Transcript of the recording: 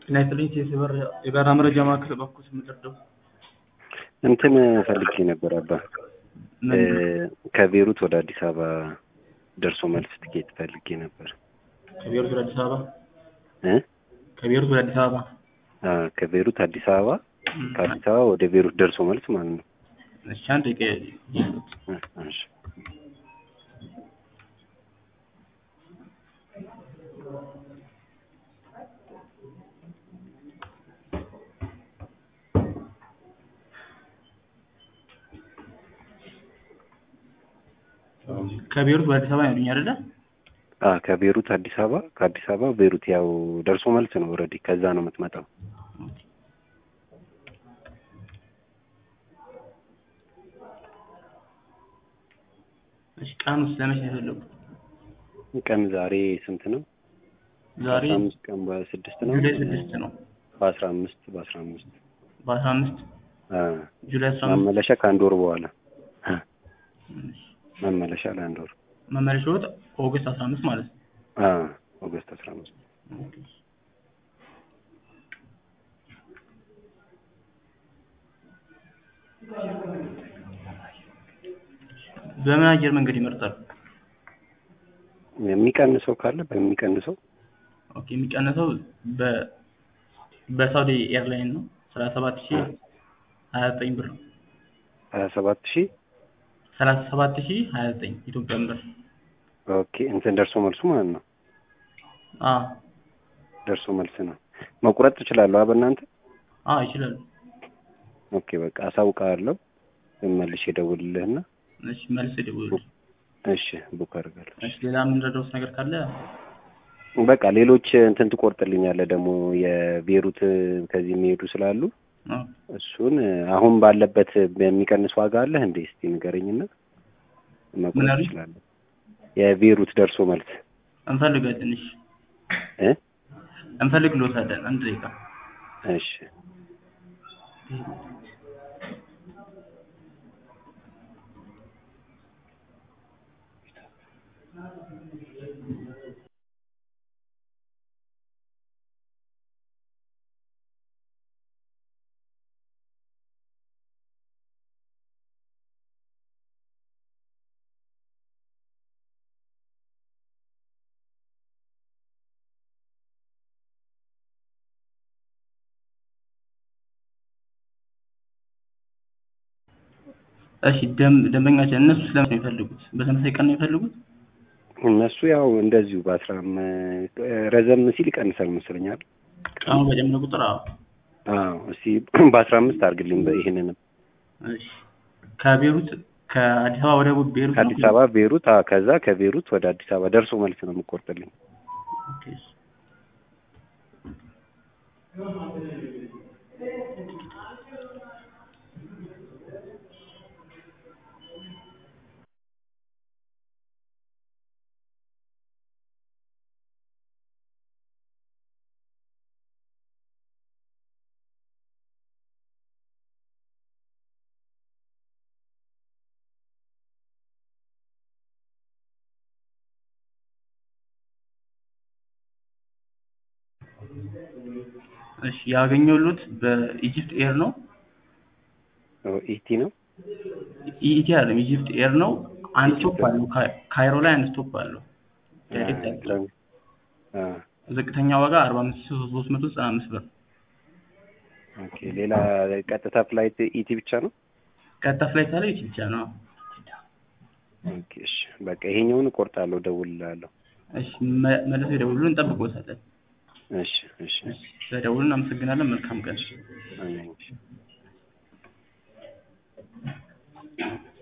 ጤና ይስጥልኝ የሰበር የበረራ መረጃ ማዕከል በኩል የምደርደው እንትን ፈልጌ ነበር አባ ከቤሩት ወደ አዲስ አበባ ደርሶ መልስ ትኬት ፈልጌ ነበር ከቤሩት ወደ አዲስ አበባ እ ከቤሩት ወደ አዲስ አበባ አ ከቤሩት አዲስ አበባ ከአዲስ አበባ ወደ ቤሩት ደርሶ መልስ ማለት ነው። እሺ አንድ ደቂቃ እ እሺ ከቤሩት ወደ አዲስ አበባ ያሉኝ አይደለ? አ ከቤሩት አዲስ አበባ ከአዲስ አበባ ቤሩት ያው ደርሶ መልስ ነው። ኦልሬዲ ከዛ ነው የምትመጣው። እሺ ቀኑ ስለመቼ ነው የፈለጉት? ቀን ዛሬ ስንት ነው? ዛሬ በአስራ አምስት ቀን በስድስት ነው ጁላይ ስድስት ነው። በአስራ አምስት በአስራ አምስት በአስራ አምስት አ ጁላይ አስራ አምስት መመለሻ ከአንድ ወር በኋላ አ እሺ። መመለሻ ለአንድ ወር መመለሻዎት ኦገስት አስራ አምስት ማለት ነው። አ ኦገስት አስራ አምስት ኦኬ። በምን አየር መንገድ ይመርጣሉ? የሚቀንሰው ካለ በሚቀንሰው ኦኬ የሚቀነሰው በ በሳውዲ ኤርላይን ነው። ሰላሳ ሰባት ሺህ ሀያ ዘጠኝ ብር ነው። ሀያ ሰባት ሺህ ሰላሳ ሰባት ሺህ ሀያ ዘጠኝ ኢትዮጵያን ብር። ኦኬ እንትን ደርሶ መልሱ ማለት ነው። አ ደርሶ መልስ ነው። መቁረጥ ትችላለሁ አ በእናንተ አ ይችላሉ። ኦኬ በቃ አሳውቃለሁ። መልሼ እደውልልህና እሺ መልስ ይደውሉ። እሺ ቡክ አድርጋለሁ። እሺ ሌላ የምንረዳውት ነገር ካለ በቃ ሌሎች እንትን ትቆርጥልኛለህ ደግሞ የቤሩት ከዚህ የሚሄዱ ስላሉ አ እሱን አሁን ባለበት በሚቀንስ ዋጋ አለህ እንዴ? እስቲ ንገረኝና ምን መቁረጥ አሉኝ? እችላለሁ። የቤሩት ደርሶ መልስ እንፈልጋለን። እሺ እ እንፈልግልዎታለን። አንድ ደቂቃ እሺ እሺ ደም ደንበኛችን እነሱ ስለምን ነው የሚፈልጉት? በተመሳሳይ ቀን ነው የሚፈልጉት? እነሱ ያው እንደዚሁ በአስራ አም- ረዘም ሲል ይቀንሳል መስለኛል። ቀኑ በጨመረ ቁጥር አዎ። አዎ እስቲ በአስራ አምስት አድርግልኝ በ- ይሄንንም እሺ ከቤሩት ከአዲስ አበባ ወደ ቤሩት ነው? ከአዲስ አበባ ቤሩት አ ከዛ ከቤሩት ወደ አዲስ አበባ ደርሶ መልስ ነው የምቆርጥልኝ። ኦኬ፣ እሺ። እሺ ያገኘሁት በኢጂፕት ኤር ነው። ኦ ኢቲ ነው ኢቲ አይደለም ኢጂፕት ኤር ነው። አንድ ስቶፕ አለው ካይ- ካይሮ ላይ አንድ ስቶፕ አለው። ዳይሬክት አለው። አ ዝቅተኛ ዋጋ አርባ አምስት ሺህ ሶስት መቶ ዘጠና አምስት ብር። ኦኬ ሌላ ቀጥታ ፍላይት ኢቲ ብቻ ነው። ቀጥታ ፍላይት አለ ይቺ ብቻ ነው። ኦኬ እሺ በቃ ይሄኛውን እቆርጣለሁ፣ እደውልልሃለሁ። እሺ መ- መልሰው ይደውሉልን፣ እንጠብቅዎታለን። እሺ እሺ ስለደውሉልን እናመሰግናለን። መልካም ቀን። አሜን።